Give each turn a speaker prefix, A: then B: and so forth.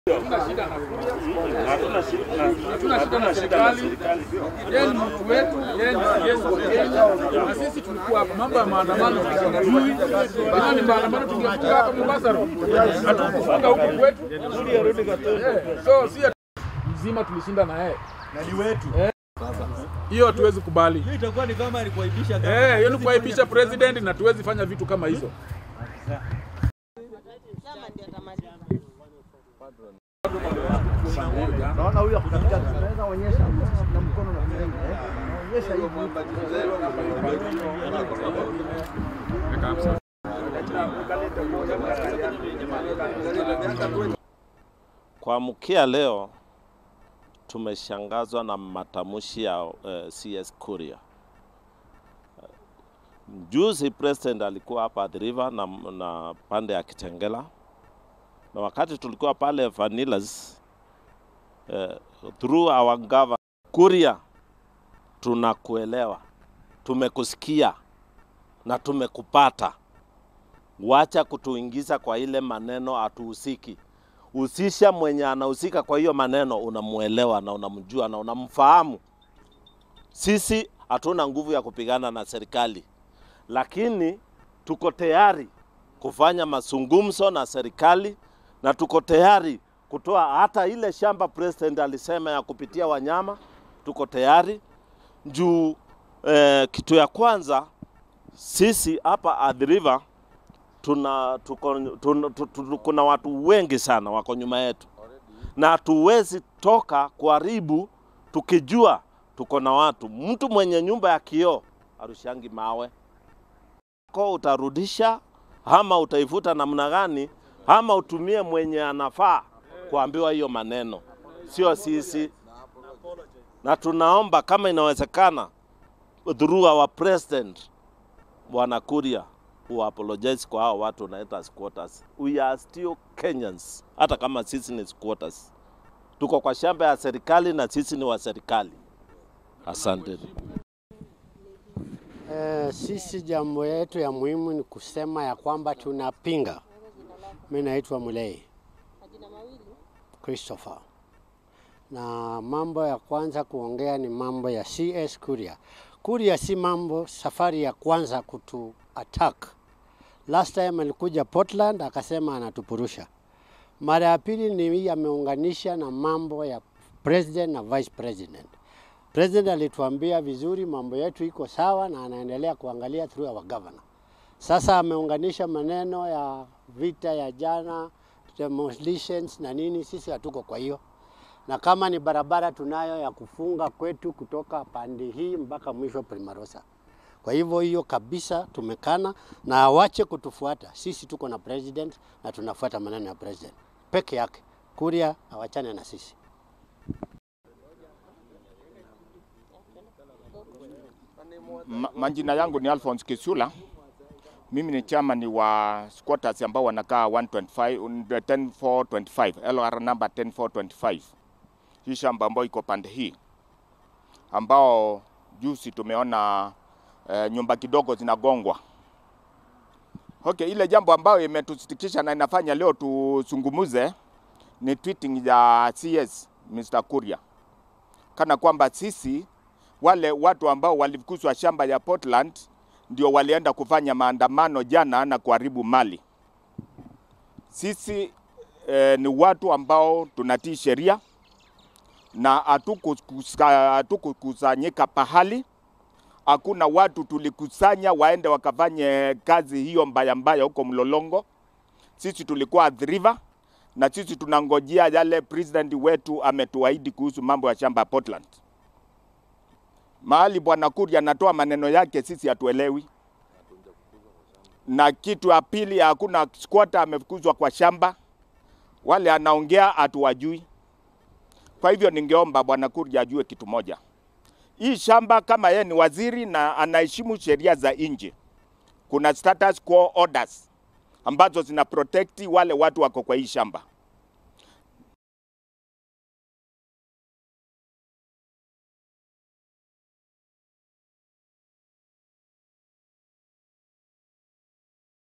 A: Hatuna shida na serikali.
B: Yeye ni mtu wetu, yeye ni Yesu wa Kenya. Na sisi tulikuwa hapa, mambo ya maandamano tunajui. Kama ni maandamano tungefunga hapa Mombasa, hatukufunga huku kwetu. Eh, So si ati mzima tulishinda na yeye,
C: na ni wetu.
B: hiyo hatuwezi kubali.
C: Hiyo itakuwa ni kama ni kuaibisha kama.
B: Eh, hiyo ni kuaibisha president na tuwezi fanya vitu kama hizo.
D: Chama ndio atamaliza.
E: Naona huyu akutafuta tunaweza onyesha na mkono na mrengo eh. Onyesha hiyo
F: Kuamkia leo tumeshangazwa na matamshi ya uh, CS Kuria. Juzi president alikuwa hapa Athi River na, na pande ya Kitengela, na wakati tulikuwa pale Vanillas uh, through our governor Kuria, tunakuelewa, tumekusikia na tumekupata. Wacha kutuingiza kwa ile maneno hatuhusiki husisha mwenye anahusika kwa hiyo maneno, unamuelewa na unamjua na unamfahamu. Sisi hatuna nguvu ya kupigana na serikali, lakini tuko tayari kufanya mazungumzo na serikali na tuko tayari kutoa hata ile shamba president alisema ya kupitia wanyama, tuko tayari juu. Eh, kitu ya kwanza sisi hapa Athi River tuna tuko, tuna, tu- tu- kuna watu wengi sana wako nyuma yetu, na hatuwezi toka kuharibu tukijua tuko na watu. Mtu mwenye nyumba ya kioo arushangi mawe ko utarudisha ama utaifuta namna gani, ama utumie mwenye anafaa kuambiwa hiyo maneno, sio sisi. Na tunaomba kama inawezekana, through our president Bwana Kuria who apologize kwa hao watu wanaita squatters. We are still Kenyans, hata kama sisi ni squatters. Tuko kwa shamba ya serikali na sisi ni wa serikali. Asante.
G: Eh, sisi jambo yetu ya muhimu ni kusema ya kwamba tunapinga. Mimi naitwa Mulei
D: Majina mawili.
G: Christopher, na mambo ya kwanza kuongea ni mambo ya CS Kuria. Kuria si mambo safari ya kwanza kutu attack. Last time alikuja Portland akasema anatupurusha. Mara ya pili ni hii ameunganisha na mambo ya president na vice president. President alituambia vizuri mambo yetu iko sawa na anaendelea kuangalia through our governor. Sasa ameunganisha maneno ya vita ya jana, demolitions na nini, sisi hatuko kwa hiyo. Na kama ni barabara tunayo ya kufunga kwetu kutoka pande hii mpaka mwisho Primarosa. Kwa hivyo hiyo kabisa tumekana na awache kutufuata. Sisi tuko na president na tunafuata maneno ya president peke yake. Kuria awachane na sisi.
H: Ma, majina yangu ni Alphonse Kisula. Mimi ni chairman wa squatters ambao wanakaa 125 10425 LR number 10425. Hii shamba ambayo iko pande hii ambao juzi tumeona eh, nyumba kidogo zinagongwa. Okay, ile jambo ambayo imetusitikisha na inafanya leo tuzungumuze ni tweeting ya CS Mr. Kuria kana kwamba sisi wale watu ambao walifukuzwa shamba ya Portland ndio walienda kufanya maandamano jana na kuharibu mali. Sisi eh, ni watu ambao tunatii sheria na hatukukusa- hatukukusanyika pahali. Hakuna watu tulikusanya waende wakafanye kazi hiyo mbaya mbaya huko Mlolongo. Sisi tulikuwa Athi River na sisi tunangojea yale president wetu ametuahidi kuhusu mambo ya shamba ya Portland mahali bwana Kuria anatoa maneno yake, sisi hatuelewi. Na kitu ya pili, hakuna squatter amefukuzwa kwa shamba, wale anaongea hatuwajui. Kwa hivyo ningeomba bwana Kuria ajue kitu moja, hii shamba kama yeye ni waziri na anaheshimu sheria za nje, kuna status quo orders ambazo zina protect wale watu wako kwa hii shamba.